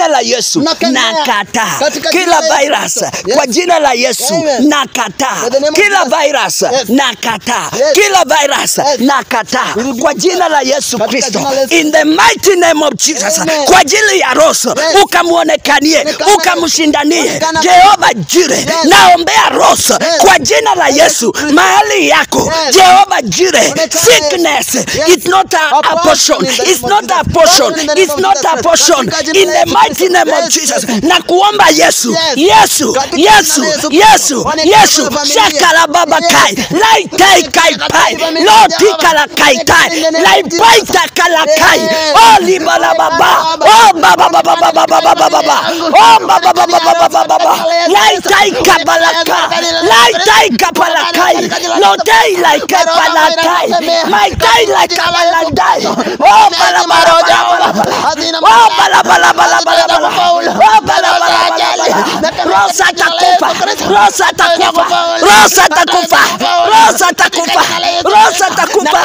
la Yesu Nakemea. nakataa Katika kila jina la Yesu virus Kristo. Yes. kwa jina la Yesu Amen. nakataa By the name of kila Jesus. virus Yes. nakataa Yes. kila virus Yes. nakataa We rebuke kwa jina la Yesu Katika Kristo jina la Yesu. in the mighty name of Jesus Amen. kwa ajili ya Roso Yes. ukamwonekanie Onekana ukamshindanie Onekana Jehova Jire Yes. naombea Roso Yes. kwa jina la Yesu mahali yako Yes. Jehova Jire Onekana sickness Yes. it's not a, a A portion portion in the it's name of not a Jesus. portion Portion in the name it's of not Jesus. a portion Katika jina in la the Yesu mighty Kristo. name of Yes. Jesus na kuomba Yesu Yes. Yesu Katika jina la Yesu Yesu Kristo. Yesu Onekana Yesu kwa familia. shakala baba Yes. kai lai tai kai pai familia lo ya tikala Baba. kai tai In the name lai of Jesus. pai takala kai Yes. oh libala baba oh baba baba baba baba baba oh baba baba baba baba baba lai tai kabalaka lai tai kapalakai lo tai lai kapalakai mai tai lai kabalandai oh bala bala bala bala Oh, bala bala bala bala bala. Oh, bala bala bala bala. Rosa atakufa. Rosa atakufa. Rosa atakufa. Rosa atakufa. Rosa atakufa.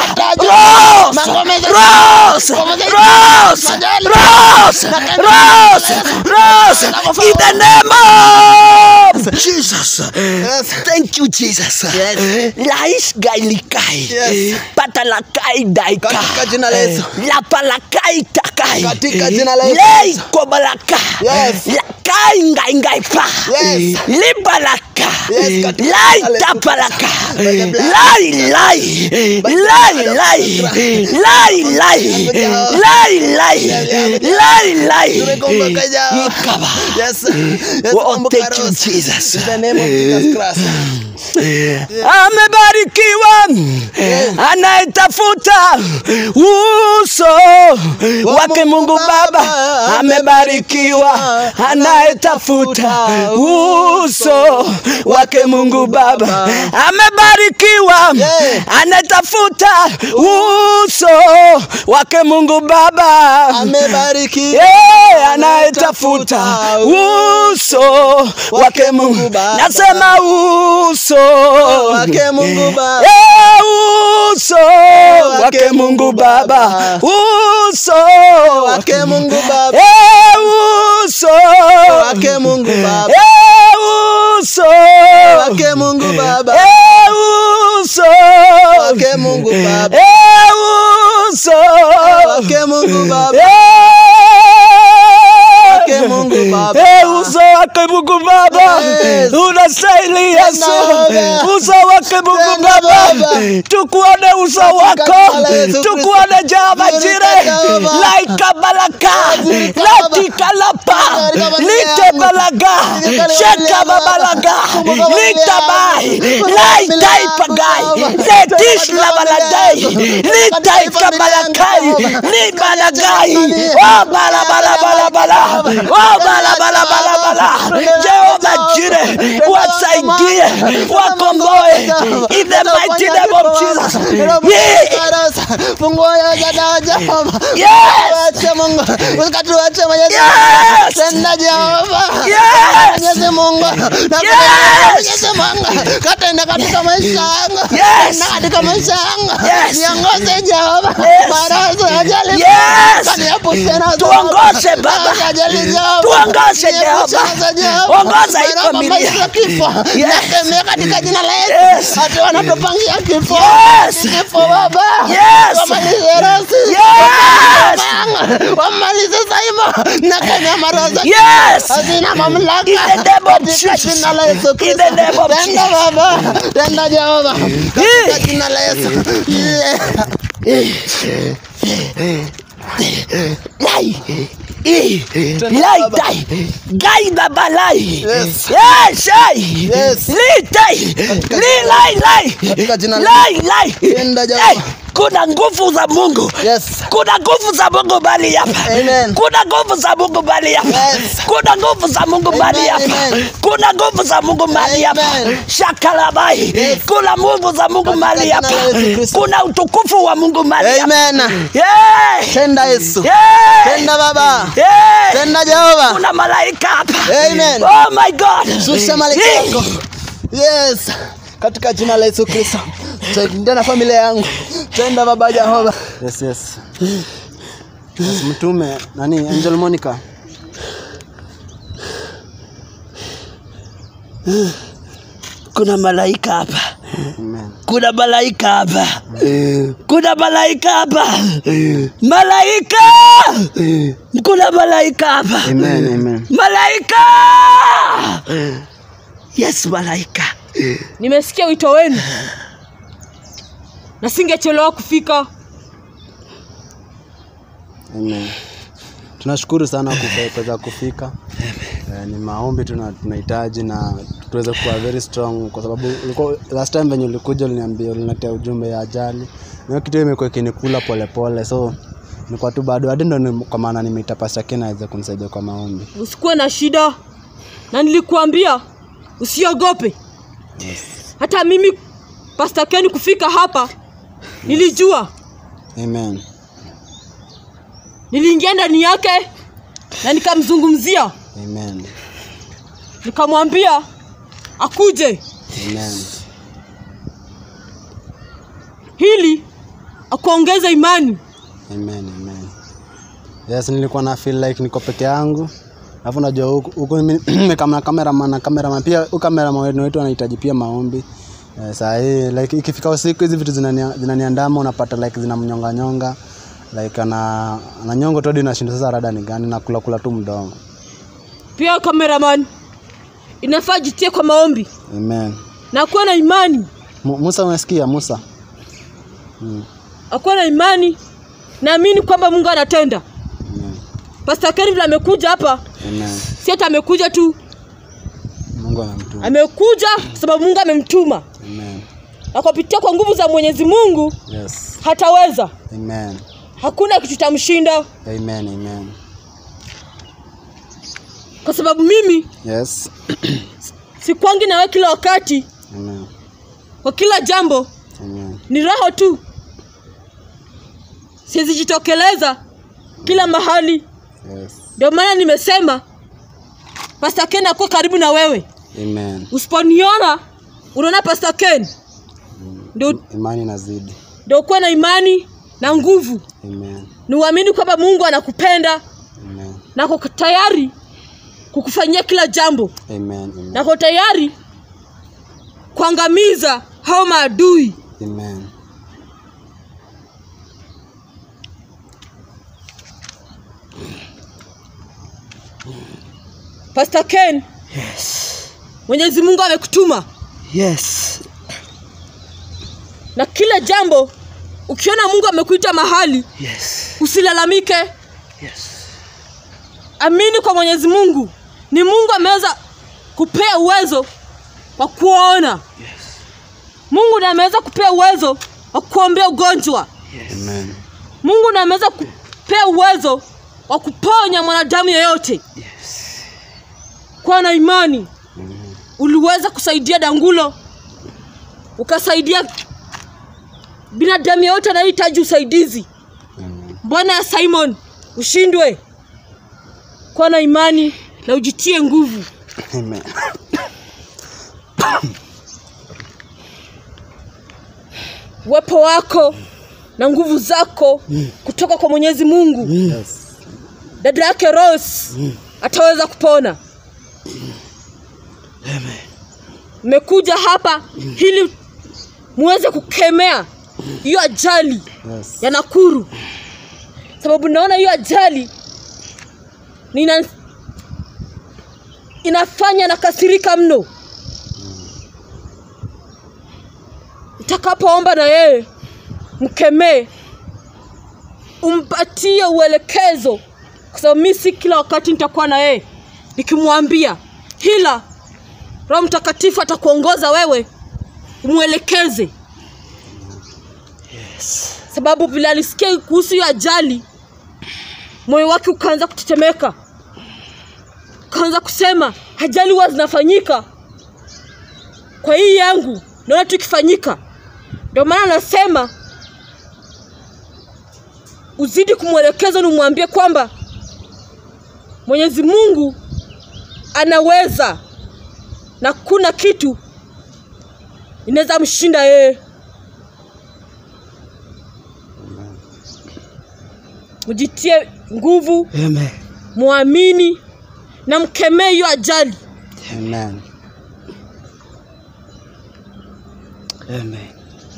Rosa. Rosa. Rosa. Rosa. Rosa. Rosa. In the name of Jesus. Thank you, Jesus. Lais gailikai. Yes. Patalakai daikai. Katika jina la Yesu. Lapalakai takai. Katika jina la Yesu. Lei kobalaka. Yes. Lakai ngai ngai pa. Yes. Libalaka. Yes, katika Lai jina la Yesu. tapalaka. By the blood. Lai lai. By the Lai blood of lai. Jesus. Lai lai. Lai lai. Lai lai. Tumekumbuka Jehova. Ikaba. Yes. Yes, Oh, kumbuka thank you, Rosa. Jesus. In the name of Jesus Christ. amebarikiwa anayetafuta uso wake Mungu Baba, amebarikiwa anayetafuta uso wake Mungu Baba, amebarikiwa Yeah. anayetafuta uso wake Mungu Baba, Amebariki. Yeah, anayetafuta uso wake Mungu Baba. nasema uso Wake Mungu Baba. Eh, uso wake Mungu Baba uso Wake Mungu Baba. Eh, uso Wake Mungu Baba. Eh, uso Wake Mungu Baba. Eh, uso Wake Mungu Baba. Eh, uso Wake Mungu Baba. Eh, Wake Mungu Baba. Eh, uso wake Mungu Baba Yes. unastahili Yesu Baba. uso wake Mungu Tenda Baba Baba. tukuone uso wako jina la Yesu tukuone Jehova Kristo. Jire Jehova. laika balaka Zilika Baba. latika lapa Katika familia lite yangu. balaga Katika familia sheka yangu. babalaga Kumbuka familia litabai yangu. laitai Kumbuka pagai familia yangu. letish Katika labaladai familia yangu. litai Katika familia yangu. kabalakai Katika libalagai familia oh yangu. bala bala bala bala oh bala bala bala bala Jehova Jire wasaidie wakomboe in the mighty name of Jesus yeah. Fungua ya jana Jehova. Yes. Wache Mungu. Usikatuache Mwenyezi Yes. Mungu. Tenda Jehova. Yes. Mwenyezi Mungu. Na Yes. Mwenyezi Mungu. Katenda katika maisha yangu. Yes. Tenda katika maisha yangu. Yes. Niongoze Jehova. Yes. Baraza ajali. Yes. Kaniepushe nazo. Tuongoze Baba. Ajali Jehova. Tuongoze Niepushe Jehova. nazo Jehova. Ongoza hii Baraka familia. maisha ya kifo. Yes. Nakemea katika jina la Yes. Yesu. Hata wanatupangia kifo. Yes. Kifo Baba. Yes. Wamalize rasi. Yes. Wamalize Saimo. Nakemea maroza. Yes. Hazina mamlaka. In the name of Katika Jesus. jina la Yesu In Kristo. the name of Tenda Jesus. Baba. Tenda Jehova. Katika jina la Yesu. Yeah. Lai. I. Lai dai. Gai baba lai. Yes. Yes. ai. Yes. Li dai. Li lai lai. Katika jina la Lai lai. Tenda Jehova. Eh, Kuna nguvu za Mungu. Yes. Kuna nguvu za Mungu bali hapa. Amen. Kuna nguvu za Mungu bali hapa. Yes. Kuna nguvu za Mungu bali Amen, hapa. amen. Kuna nguvu za Mungu bali hapa. Amen. Shakalabai. Yes. Kuna nguvu za Mungu Katika bali jina hapa. la Yesu Kristo. Kuna utukufu wa Mungu bali hapa. Amen. Yeah. Tenda Yesu. Yeah. Tenda Baba. Yeah. Tenda Jehova. Kuna malaika hapa. Amen. Oh my God. Shusha malaika yako. Yes. Katika jina la Yesu Kristo. Tenda na familia yangu. Tenda Baba Jehova. Yes, yes. Yes, mtume nani Angel Monica kuna malaika hapa Amen. kuna malaika hapa kuna malaika hapa malaika kuna malaika hapa Amen. Amen. malaika yes malaika nimesikia wito wenu na singechelewa kufika Amen. Tunashukuru sana kufe- kuweza kufika. Eh, ni maombi tuna- tunahitaji na tuweze kuwa very strong kwa sababu ulikuwa- last time venye ulikuja uliniambia uliniletea ujumbe ya ajali. Na hiyo kitu imekuwa ikinikula polepole so nilikuwa tu bado hadi ndo ni- kwa maana nimeita Pastor Ken aweze kunisaidia kwa maombi. usikuwe na shida na nilikuambia usiogope hata mimi pasta ken kufika hapa nilijua Amen. niliingia ndani yake na nikamzungumzia Amen. nikamwambia akuje Amen. hili akuongeza imani Amen. Amen. Yes, nilikuwa na feel like niko peke yangu. Alafu najua huku huku mimi kama cameraman na cameraman pia huyu cameraman wetu wetu anahitaji pia maombi. Eh, saa hii like ikifika usiku hizi vitu zinania- zinaniandama unapata like zinamnyonga nyonga. Like ana ananyongo tu hadi nashinda sasa rada ni gani na kula kula tu mdomo. pia cameraman inafaa jitie kwa maombi Amen. na akuwe na imani Mu- Musa umesikia Musa? Mm. akuwe na imani naamini kwamba mungu anatenda Amen. pasta ken vile amekuja hapa Amen. si hata amekuja tu Mungu anamtuma. amekuja kwa sababu mungu amemtuma Amen. na kupitia kwa nguvu za mwenyezi mungu Yes. hataweza Amen. hakuna kitu chamshinda Amen. Amen. kwa sababu mimi Yes. sikwangi nawe kila wakati Amen. kwa kila jambo Amen. ni roho tu siwezijitokeleza kila mahali Yes. ndio maana nimesema pasta ken akuwa karibu na wewe Amen. usiponiona unaona pasta ken ndio Imani inazidi. ndio ukuwe na imani na nguvu Amen. ni uamini kwamba mungu anakupenda Amen. na ako tayari kukufanyia kila jambo Amen. Amen. na ako tayari kuangamiza hao maadui Amen. Pastor Ken, yes Mwenyezi Mungu amekutuma yes na kila jambo. Ukiona Mungu amekuita mahali, yes usilalamike, yes amini kwa Mwenyezi Mungu. Ni Mungu ameweza kupea uwezo wa kuona. yes Mungu ndiye ameweza kupea uwezo wa kuombea ugonjwa. yes Amen. Mungu ndiye ameweza kupea uwezo wa kuponya mwanadamu yeyote. yes Kuwa na imani, uliweza kusaidia Dangulo, ukasaidia binadamu yeyote anayehitaji usaidizi. Amen. Bwana ya Simon, ushindwe. Kuwa na imani na ujitie nguvu. Amen. Uwepo wako na nguvu zako kutoka kwa Mwenyezi Mungu. Yes. Dada yake Rose ataweza kupona. Mmekuja hapa ili muweze kukemea hiyo ajali Yes. ya Nakuru, sababu naona hiyo ajali nina inafanya nakasirika mno. Utakapoomba na yeye mkemee, umpatie uelekezo, kwa sababu mi si kila wakati nitakuwa na yeye nikimwambia, ila Roho Mtakatifu atakuongoza wewe umwelekeze sababu vile alisikia kuhusu hiyo ajali moyo wake ukaanza kutetemeka ukaanza kusema ajali huwa zinafanyika kwa hii yangu naona tu ikifanyika ndio maana anasema uzidi kumwelekeza na umwambie kwamba mwenyezi mungu anaweza na kuna kitu inaweza mshinda yeye mjitie nguvu amen mwamini na mkemee hiyo ajali Amen. Amen.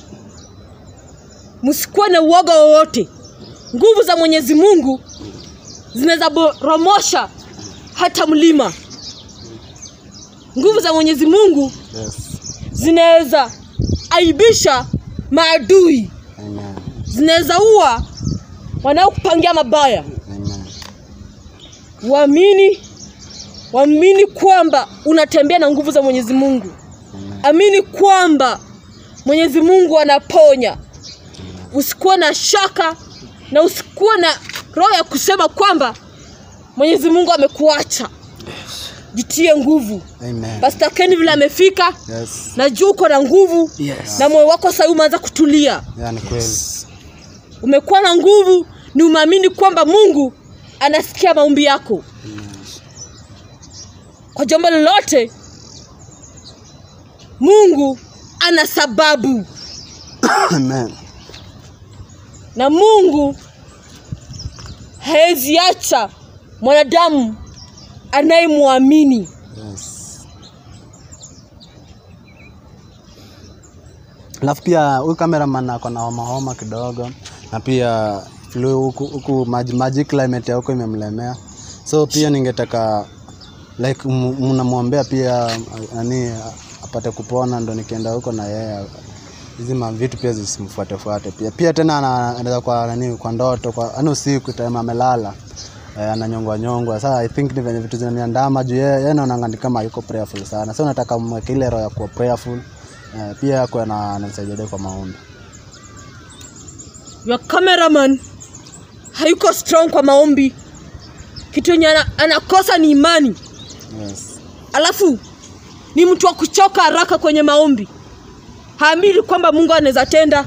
msikuwe na uoga wowote nguvu za mwenyezi mungu zinaweza boromosha hata mlima nguvu za mwenyezi mungu Yes. zinaweza aibisha maadui Amen. zinaweza ua wanaokupangia mabaya Amen. waamini waamini kwamba unatembea na nguvu za mwenyezi mungu Amen. amini kwamba mwenyezi mungu anaponya usikuwa na shaka na usikuwa na roho ya kusema kwamba mwenyezi mungu amekuacha jitie nguvu Amen. pasta keni vile amefika Yes. najua uko na nguvu Yes. na moyo wako sahii umeanza kutulia Yeah, ni kweli. umekuwa na nguvu ni umeamini kwamba mungu anasikia maombi yako kwa jambo lolote mungu ana sababu Amen. na mungu hawezi acha mwanadamu anayemwamini Yes. Alafu pia huyu cameraman ako na homa homa kidogo na pia flu huku huku maji maji climate ya huko imemlemea. So pia ningetaka like m- mnamwombea pia uh, nani uh, apate kupona ndo nikienda huko na yeye hizi ma vitu pia zisimfuate fuate pia. Pia tena ana- anaweza kwa nani kwa ndoto kwa yani usiku time amelala eh, ananyongwa nyongwa. Sasa I think ni venye vitu zinaniandama juu yeye yeye naona ni kama yuko prayerful sana. So nataka mweke ile roho ya kuwa prayerful. Eh, pia kwa na ananisaidia kwa maombi. your cameraman hayuko strong kwa maombi kitu yenye ana- anakosa ni imani Yes. alafu ni mtu wa kuchoka haraka kwenye maombi haamini kwamba mungu anaweza tenda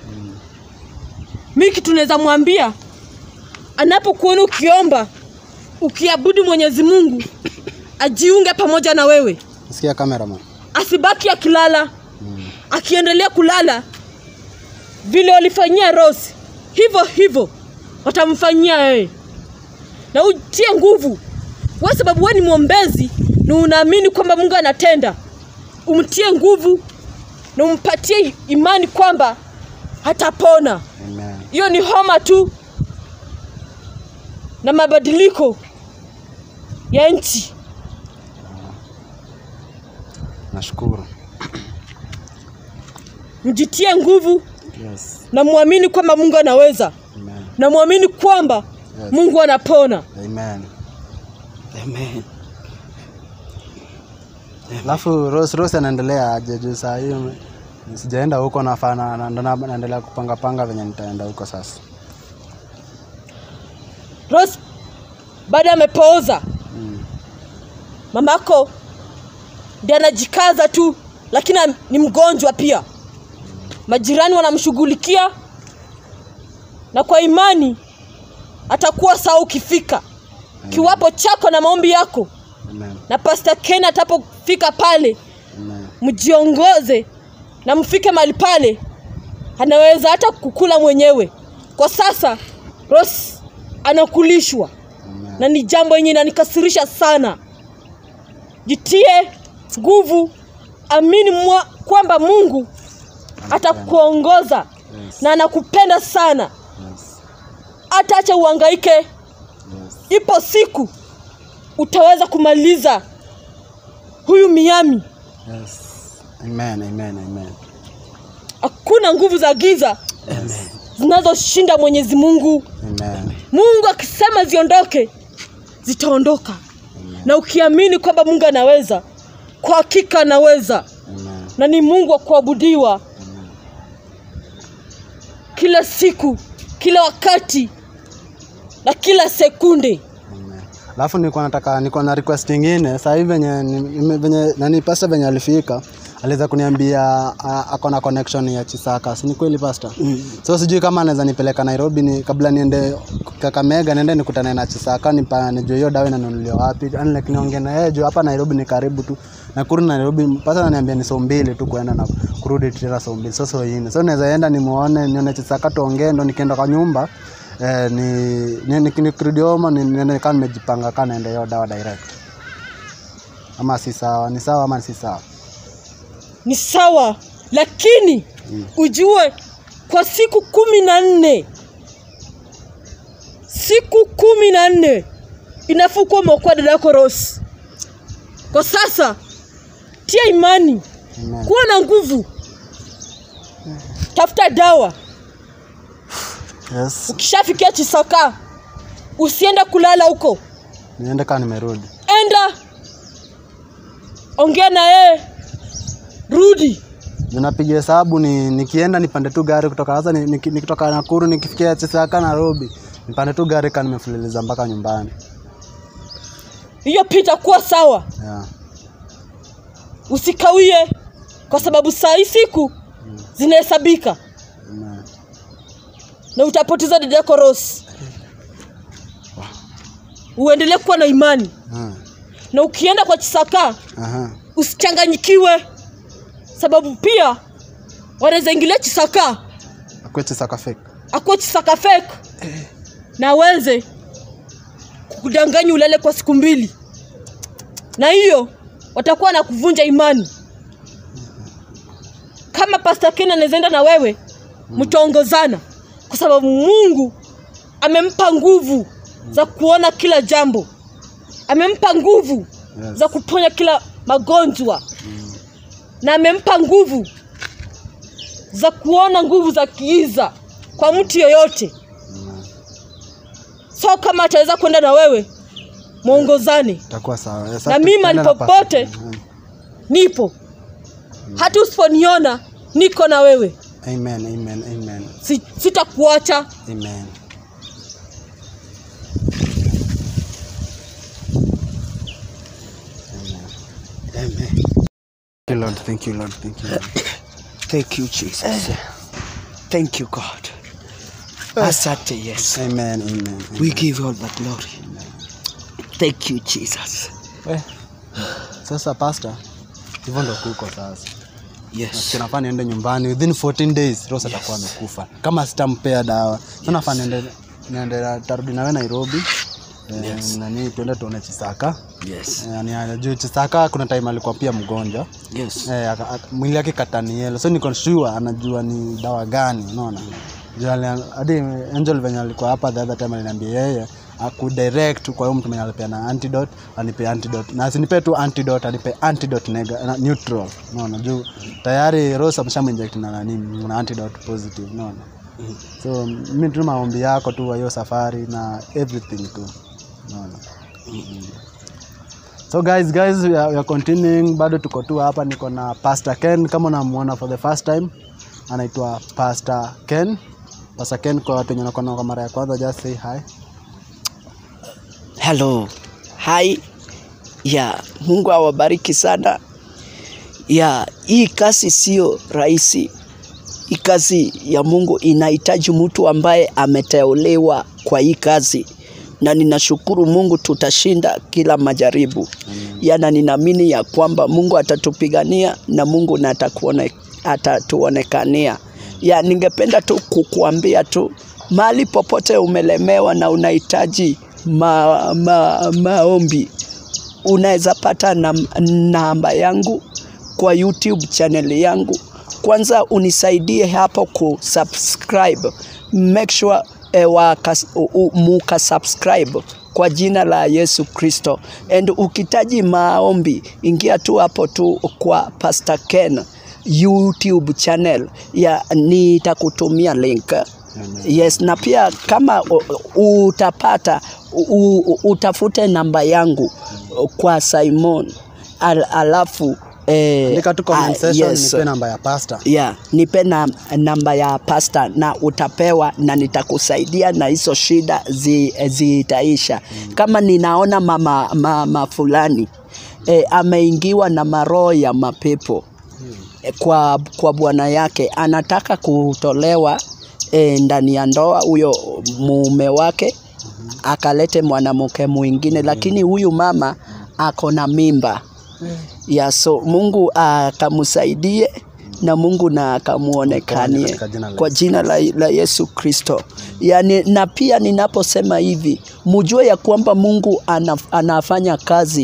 mi kitu naweza mwambia anapokuona ukiomba ukiabudu mwenyezi mungu ajiunge pamoja na wewe Sikia cameraman. asibaki akilala akiendelea kulala vile walifanyia Rose, hivyo hivyo watamfanyia wewe, na utie nguvu wewe, sababu wewe ni mwombezi na unaamini kwamba Mungu anatenda. Umtie nguvu na umpatie imani kwamba hatapona. Amen. Hiyo ni homa tu na mabadiliko ya nchi. Nashukuru. Mjitie nguvu Yes. na muamini kwamba Mungu anaweza Amen. na muamini kwamba Yes. Mungu anapona. Amen. Amen. Alafu Rose Rose anaendelea aje juu saa hiyo sijaenda huko nafana na ndo na- naendelea kupanga panga venye nitaenda huko sasa. Rose baada amepooza, Mm. mamako ndiye anajikaza tu, lakini am- ni mgonjwa pia. Majirani wanamshughulikia na kwa imani atakuwa sawa ukifika kiwapo chako na maombi yako, Amen. na Pastor Ken atapofika pale Amen. mjiongoze na mfike mahali pale, anaweza hata kukula mwenyewe. Kwa sasa Rose anakulishwa Amen. na ni jambo yenye inanikasirisha sana. Jitie nguvu, amini mwa, kwamba Mungu atakuongoza Yes. na anakupenda sana. Yes. Hata acha uhangaike, Yes. ipo siku utaweza kumaliza huyu Miami. Yes. Amen. Amen. Amen. Hakuna nguvu za giza Amen. zinazoshinda Mwenyezi Mungu. Amen. Mungu akisema ziondoke, zitaondoka, na ukiamini kwamba Mungu anaweza, kwa hakika anaweza, Amen. na ni Mungu wa kuabudiwa kila siku, kila wakati na kila sekunde. Amen. Alafu nilikuwa nataka niko na request nyingine sasa hivi venye nime- venye nani pastor venye alifika aliweza kuniambia a- ako na connection ya Chisaka. Si ni kweli pastor? Mm. So sijui kama anaweza nipeleka Nairobi ni kabla niende Kakamega niende nikutane na Chisaka nipa nijue hiyo dawa inanunuliwa wapi. Yaani like niongee na yeye juu hapa Nairobi ni karibu tu. Nakuru na Nairobi pastor ananiambia ni saa mbili tu kuenda na kurudi tena saa mbili. So so yine. So naweza enda nimuone nione Chisaka tuongee ndo nikienda kwa nyumba eh, ni ni- ni- nikirudi home ni- niende kama nimejipanga kana naenda hiyo dawa direct. Ama si sawa? Ni sawa ama si sawa? Ni sawa lakini ujue kwa siku kumi na nne siku kumi na nne inafaa kuwa umeokoa dada yako Rose. Kwa sasa tia imani, Amen. kuwa na nguvu, tafuta dawa. Yes. Ukishafikia Chisaka, usiende kulala huko, Niende kama nimerudi. enda ongea na yeye, rudi. Ninapiga hesabu ni nikienda nipande tu gari kutoka sasa ni, niki- nikitoka Nakuru nikifikia Chisaka Nairobi nipande tu gari kama nimefululiza mpaka nyumbani. Hiyo pia itakuwa sawa, Yeah. usikawie, kwa sababu saa hii siku zinahesabika Amen. na utapoteza dada yako Rose. Uendelee kuwa na imani, Ah. na ukienda kwa Chisaka Aha. usichanganyikiwe, sababu pia wanaweza ingilia Chisaka Akwe Chisaka fake. akuwe Chisaka fake na aweze kukudanganya ulale kwa siku mbili, na hiyo watakuwa na kuvunja imani. Kama Pastor Ken anaweza enda na wewe, mtaongozana kwa sababu Mungu amempa nguvu za kuona kila jambo, amempa nguvu Yes. za kuponya kila magonjwa na amempa nguvu za kuona nguvu za kiiza kwa mtu yoyote. So kama ataweza kwenda na wewe, mwongozane. Itakuwa sawa. Yes, Na atu- mimi tuende na alipopote- pastor. Mhm. Nipo hata usiponiona, niko na wewe, Amen, amen, amen. si, sitakuacha. Amen. Amen. Thank you, Lord. Thank you, Lord. Thank you, Lord. Thank you, Jesus. Thank you, God. Asante, yes. Amen, amen. amen. We give you all the glory. Thank you, Jesus. Eh. Sasa pastor, hivyo ndo kuko sasa. Yes. Tunafaa niende nyumbani within 14 days Rose atakuwa amekufa. Kama sitampea dawa. Sasa nafaa niende niende tarudi nawe Nairobi. Eh, nani tuende tuone Chisaka. Yes. Eh, yani juu Chisaka kuna time alikuwa pia mgonjwa. Yes. Eh, aka- aka- mwili yake katanielo so niko sure anajua ni dawa gani unaona Juu ali- hadi angel venye alikuwa hapa the other time aliniambia yeye akudirect kwa huyo mtu mwenye alipeana antidote anipe antidote na asinipe tu antidote anipe antidote nega, na neutral unaona juu tayari Rose ameshaminject na nani na antidote positive unaona so mimi tu maombi yako tu wa hiyo safari na everything tu unaona So guys, guys, we are, we are continuing. Bado tuko tu hapa, niko na Pastor Ken kama unamuona for the first time, anaitwa Pastor Ken. Pastor Ken, kwa watu wenye wanakuona kwa mara ya kwanza, just say hi. Hello. Hi. Ya, Mungu awabariki sana. Ya, hii kazi sio rahisi. Hii kazi ya Mungu inahitaji mtu ambaye ameteuliwa kwa hii kazi, na ninashukuru Mungu tutashinda kila majaribu. Yana ninaamini ya kwamba Mungu atatupigania na Mungu na atakuone, atatuonekania. Ya, ningependa tu kukuambia tu mahali popote umelemewa na unahitaji ma, ma, maombi unaweza pata nam, namba yangu kwa YouTube channel yangu. Kwanza unisaidie hapo kusubscribe, make sure eh, waka, u- u- muka subscribe kwa jina la Yesu Kristo. And ukitaji maombi, ingia tu hapo tu kwa Pastor Ken YouTube channel ya nitakutumia link. Yes, na pia kama u- u- utapata u, u, utafute namba yangu kwa Simon al, alafu eh, Andika tu comment ah, section, yes. nipe namba ya pastor. Yeah, nipe na namba ya pasta na utapewa na nitakusaidia na hizo shida zi, zitaisha. Kama ninaona mama, mama fulani e, ameingiwa na maroho ya mapepo e, kwa, kwa bwana yake anataka kutolewa e, ndani ya ndoa huyo mume wake akalete mwanamke mwingine, lakini huyu mama ako na mimba ya so Mungu akamsaidie na Mungu na akamuonekanie Katika jina la kwa Yesu jina la, la Yesu Kristo. Yani, na pia ninaposema hivi mujue ya kwamba Mungu anaf, anafanya kazi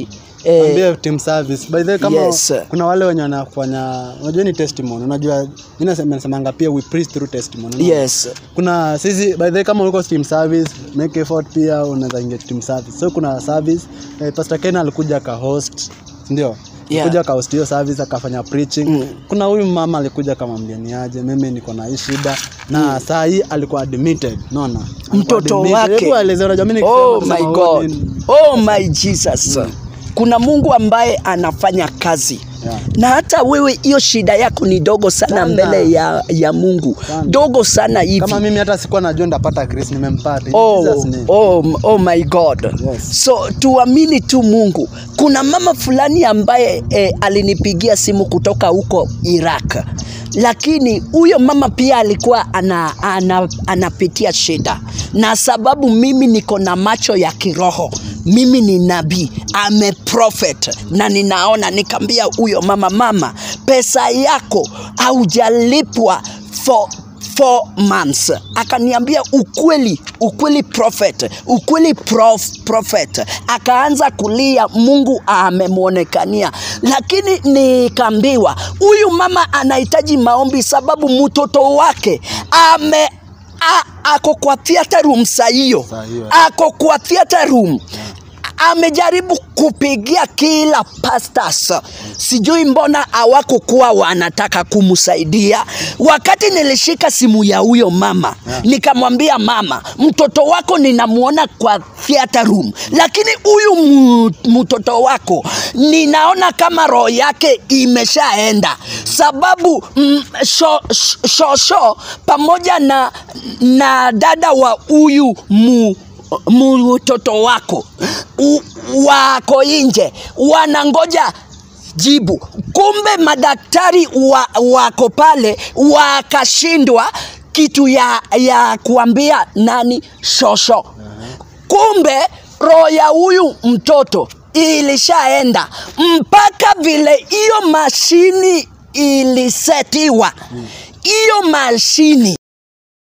eh, Ambia team service. By the way, kama Yes. kuna wale wenye wanafanya unajua ni testimony. Unajua mimi nasema nasemanga pia we preach through testimony. unaona? yes Kuna sisi by the way kama uko team service make effort pia unaweza ingia team service. So kuna service eh, Pastor Ken alikuja ka host ndio Yeah. kuja ka host hiyo service akafanya preaching. Mm. Kuna huyu mama alikuja kama mgeniaje, mimi niko na hii shida na saa hii alikuwa admitted, unaona? Alikuwa Mtoto admitted. wake. Hebu elezea, unajua mimi oh nikisema my kusema, god nini? oh my jesus kuna mungu ambaye anafanya kazi Yeah. na hata wewe hiyo shida yako ni dogo sana, Sana. mbele ya, ya mungu Sana. dogo sana hivi kama mimi hata sikuwa najua ndapata Chris nimempata In Oh, Jesus name. oh, oh my god Yes. so tuamini tu mungu kuna mama fulani ambaye eh, alinipigia simu kutoka huko iraq lakini huyo mama pia alikuwa ana, ana, anapitia shida na sababu mimi niko na macho ya kiroho mimi ni nabii ame prophet na ninaona nikaambia huyo mama mama pesa yako haujalipwa for four months akaniambia ukweli ukweli prophet ukweli prof, prophet akaanza kulia mungu amemwonekania lakini nikaambiwa huyu mama anahitaji maombi sababu mtoto wake ame a, ako kwa theater room saa hiyo Saa hiyo. ako kwa theater room amejaribu kupigia kila pastors sijui mbona hawakukuwa wanataka kumsaidia wakati nilishika simu ya huyo mama Yeah. nikamwambia mama mtoto wako ninamwona kwa theater room lakini huyu mu- mtoto wako ninaona kama roho yake imeshaenda sababu mm, sho, sho, shosho pamoja na, na dada wa huyu mu mtoto wako u, wako nje wanangoja jibu kumbe madaktari wa, wako pale wakashindwa kitu ya, ya kuambia nani shosho kumbe roho ya huyu mtoto ilishaenda mpaka vile hiyo mashini ilisetiwa hiyo mashini